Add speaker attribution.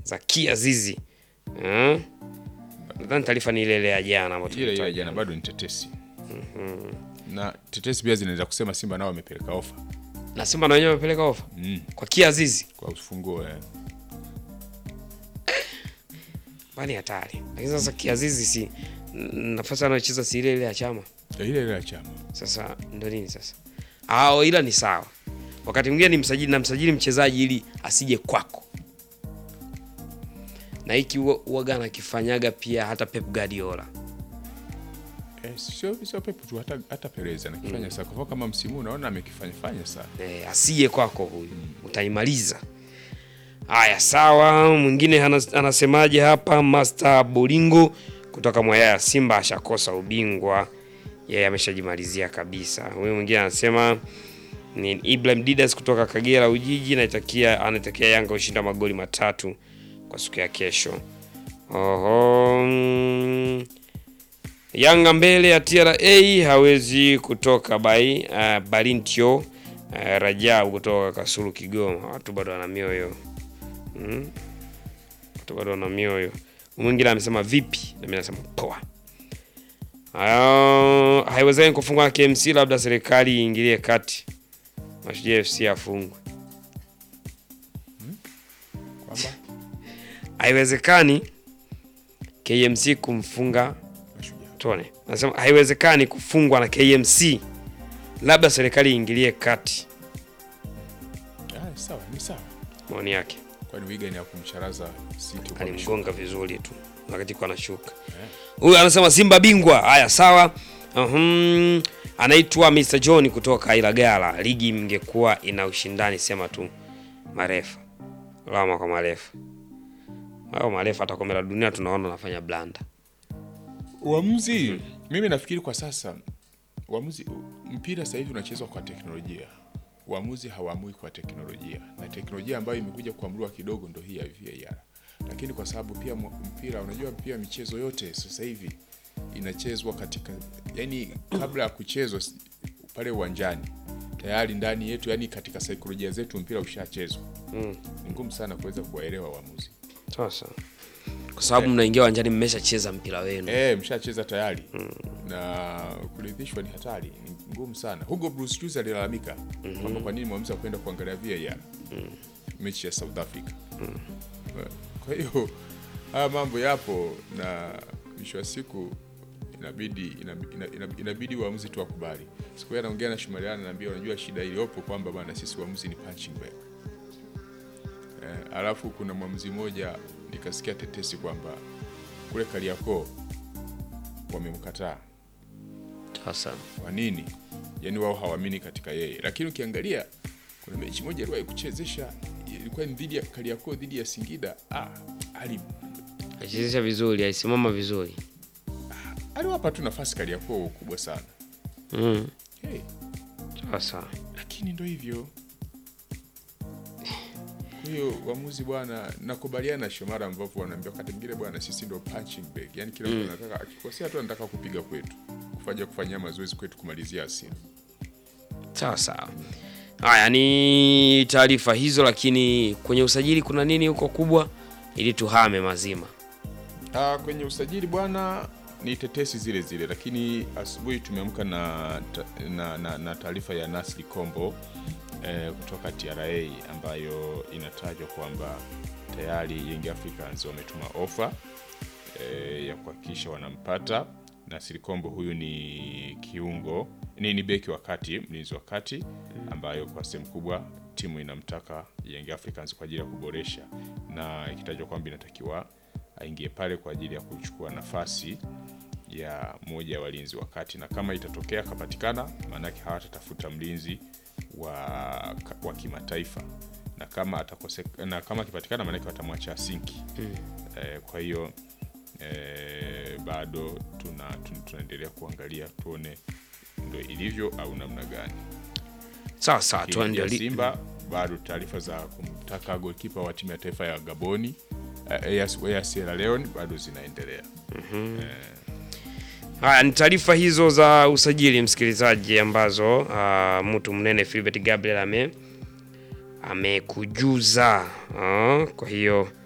Speaker 1: za Kiazizi. Eh? Nadhani taarifa ni ile ile ya jana ambayo
Speaker 2: ile ile
Speaker 1: tulitaja.
Speaker 2: jana bado ni tetesi na tetesi pia zinaweza kusema Simba nao wamepeleka ofa
Speaker 1: Na Simba na wenyewe wamepeleka ofa
Speaker 2: mm.
Speaker 1: kwa Kiazizi.
Speaker 2: kwa ufunguo eh.
Speaker 1: Bani hatari. Lakini sasa Kiazizi si n- nafasi anayocheza si ile ile ya chama.
Speaker 2: ile ile ya chama
Speaker 1: Sasa ndo nini sasa? Ah, ila ni sawa. Wakati mwingine ni msajili na msajili mchezaji ili asije kwako. Na hiki huwa- huwaga anakifanyaga pia hata Pep Guardiola.
Speaker 2: eh, sio sio Pep tu hata, hata Perez anakifanya mm. Kwa kama msimu huu unaona amekifanya fanya sana
Speaker 1: Eh, asije kwako huyu utaimaliza. Haya, sawa. Mwingine anas- anasemaje hapa? Master Bolingo kutoka Mwayaya, Simba ashakosa ubingwa, yeye ameshajimalizia kabisa. Huyu mwingine anasema ni Ibrahim Didas kutoka Kagera Ujiji, naitakia anatakia Yanga ushinda magoli matatu kwa siku ya kesho. Oho, mm, Yanga mbele ya TRA hawezi kutoka bai uh, Balintio uh, Rajab kutoka Kasulu Kigoma. Watu bado wana mioyo mm? Watu bado wana mioyo. Mwingine amesema vipi, na mimi nasema poa. Uh, haiwezekani kufungwa na KMC, labda serikali iingilie kati, Mashujaa FC afungwe.
Speaker 2: kwamba
Speaker 1: Haiwezekani KMC kumfunga
Speaker 2: mashujaa
Speaker 1: Tone nasema haiwezekani kufungwa na KMC, labda serikali iingilie kati.
Speaker 2: ah, sawa ni sawa,
Speaker 1: Maoni yake
Speaker 2: kwani Wigan ya kumcharaza City kwa mishu-
Speaker 1: alimgonga vizuri tu wakati kwa anashuka.
Speaker 2: Eh.
Speaker 1: Huyu anasema Simba bingwa. Haya, sawa. Uhum. Anaitwa Mr John kutoka Ilagala. Ligi mngekuwa ina ushindani, sema tu marefa lama kwa marefa au marefa hata kombe la dunia tunaona anafanya blanda.
Speaker 2: Uamuzi mimi nafikiri kwa sasa uamuzi mpira sasa hivi unachezwa kwa teknolojia. Uamuzi hawaamui kwa teknolojia, na teknolojia ambayo imekuja kuamuliwa kidogo ndo hii ya VAR. Lakini kwa sababu pia mu- mpira, unajua pia michezo yote sasa hivi inachezwa katika, yani kabla ya kuchezwa s- pale uwanjani tayari ndani yetu, yani katika saikolojia zetu mpira ushachezwa.
Speaker 1: Mm.
Speaker 2: Ni ngumu sana kuweza kuwaelewa waamuzi.
Speaker 1: Sasa kwa sababu mnaingia uwanjani mmeshacheza mpira wenu.
Speaker 2: Eh, mshacheza tayari na kuridhishwa ni hatari, ni ngumu sana. Hugo Bruce Juice alilalamika kwamba kwa nini mwamuzi kwenda kuangalia VAR mechi ya South Africa. Kwa hiyo haya mambo yapo, na mwisho wa siku inabidi inabidi, inabidi, inabidi waamuzi tu wakubali. Siku hiyo anaongea na Shumariana, naambia unajua shida iliyopo kwamba bwana, sisi waamuzi ni punching bag. Eh, alafu kuna mwamuzi mmoja nikasikia tetesi kwamba kule Kariakoo wamemkataa.
Speaker 1: Sasa
Speaker 2: Kwa nini? Yaani wao hawaamini katika yeye, lakini ukiangalia kuna mechi moja aliwahi kuchezesha ilikuwa ni dhidi ya Kariakoo dhidi ya Singida. Ah, ali
Speaker 1: alichezesha vizuri, alisimama vizuri.
Speaker 2: aliwapa tu nafasi Kariakoo kubwa sana
Speaker 1: Mm.
Speaker 2: hey,
Speaker 1: Sasa
Speaker 2: lakini ndo hivyo. Kwa hiyo uamuzi bwana, nakubaliana na Shomara ambapo wanaambia wakati mwingine bwana, sisi ndo punching bag, yaani kila mtu anataka akikosea tu anataka kupiga kwetu, kufanya kufanyia mazoezi kwetu, kumalizia hasira.
Speaker 1: sawa sawa. Haya ni taarifa hizo, lakini kwenye usajili kuna nini huko kubwa, ili tuhame mazima.
Speaker 2: Ah, kwenye usajili bwana ni tetesi zile zile, lakini asubuhi tumeamka na, ta- na, na, na taarifa ya Nasri Kombo eh, kutoka TRA ambayo inatajwa kwamba tayari Young Africans wametuma ofa eh, ya kuhakikisha wanampata Nasri Kombo. Huyu ni kiungo ni, ni beki wa kati, mlinzi wa kati ambayo kwa sehemu kubwa timu inamtaka Young Africans kwa ajili ya kuboresha, na ikitajwa kwamba inatakiwa aingie pale kwa ajili ya kuchukua nafasi ya moja ya walinzi wa kati, na kama itatokea akapatikana, maanake hawatatafuta mlinzi wa, wa kimataifa, na kama atakose, na kama akipatikana, maanake watamwacha Asinki eh, kwa hiyo eh, bado tuna, tuna, tunaendelea kuangalia tuone ndo ilivyo au namna gani.
Speaker 1: Sawa sawa,
Speaker 2: Lakini pia
Speaker 1: tuendelee.
Speaker 2: Simba bado taarifa za kumtaka golkipa wa timu ya taifa ya Gaboni eh, ya, ya Sierra Leone bado zinaendelea.
Speaker 1: Haya ni taarifa hizo za usajili msikilizaji, ambazo uh, mtu mnene Philbert Gabriel ame amekujuza. Uh, kwa hiyo